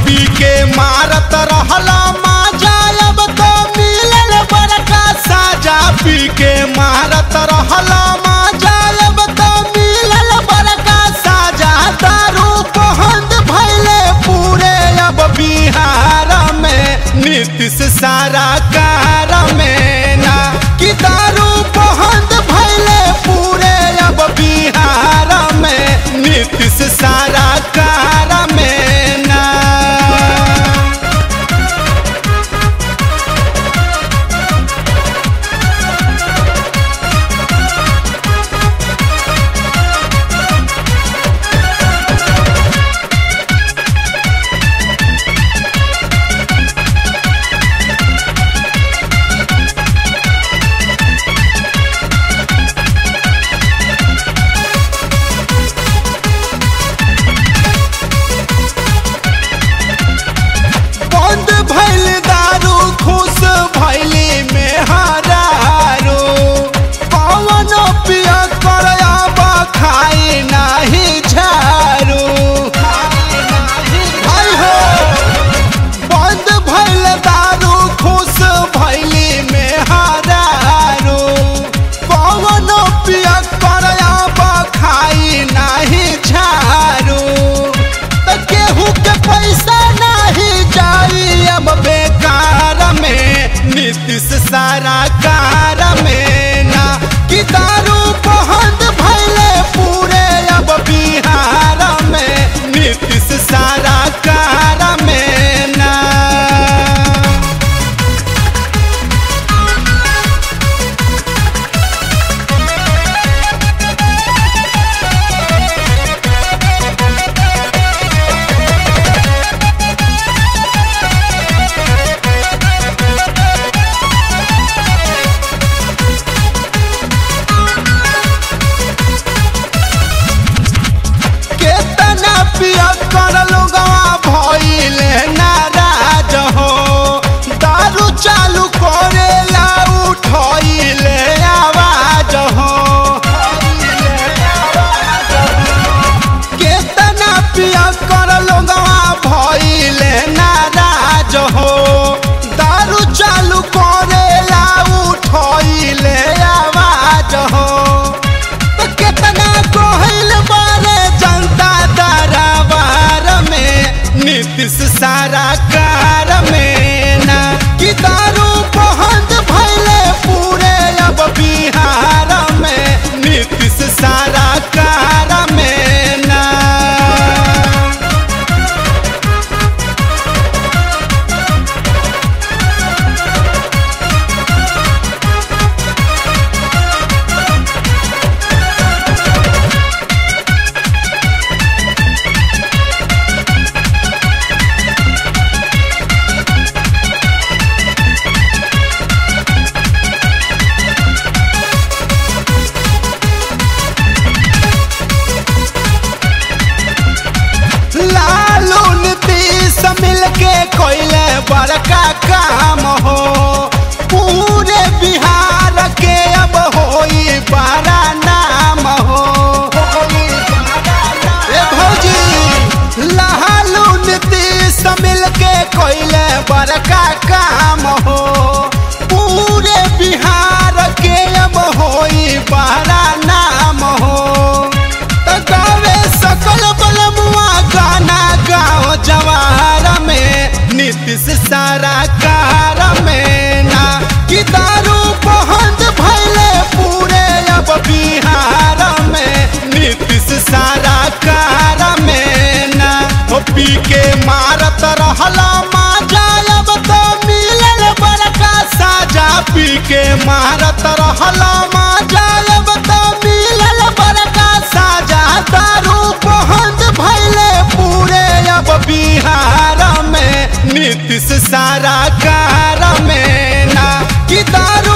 पी के मारत रहला माजा अब तो मिलल बड़का साजा पी के मारत रहला माजा अब तो मिलल बड़का साजा दारू बहंद भैले पूरे अब बिहार में नीतीश सारा कार में ना कि दारू बहंद भैले पूरे अब बिहार में नीतीश सारा कार में ना बंद भइल दारू खुश भइली में हरारू पवन पिया कर अब खाई नाही झारू हाय हो बंद भइल दारू खुश भइली में हरारू पवन पिया कर अब खाई नाही झारू त केहू के पैसा नाही जाई अब बेकार में नीतीश सारा कार में ना कि दारू बहंद भैले पूरे अब बिहार में नीतीश सारा कार में ना केतना पिया कर लोगवा भइले नाराज हो दारू चालू करेला उठइले आवाज हो केतना पिया कर लोगवा भइले नाराज हो दारू चालू करेला उठइले आवाज हो तो केतना कोहिल बारे जनता दरबार में नीतीश सारा कार में ना कि दारू बहंद भैले पूरे अब बिहार में नीतीश सारा कार में ना लालू नीतीश मिल के कोइले बड़का काम हो पूरे बिहार के अब होई बड़ा नाम हो ए भौजी लालू नीतीश मिल के कोइले बड़का काम हो पूरे बिहार के अब होई बड़ा नाम हो त गावे सकल बलमुआ गाना गाओ जवार में नीतीश सारा कार में ना कि दारू बहंद भैले पूरे अब बिहार में नीतीश सारा कार में ना हो पी के मारत रहला माजा अब तो मिलल बड़का साजा पी के मारत रहला माजा अब तो मिलल बड़का साजा दारू बहंद भैले पूरे अब बिहार में नीतीश सारा कार में ना कि दारू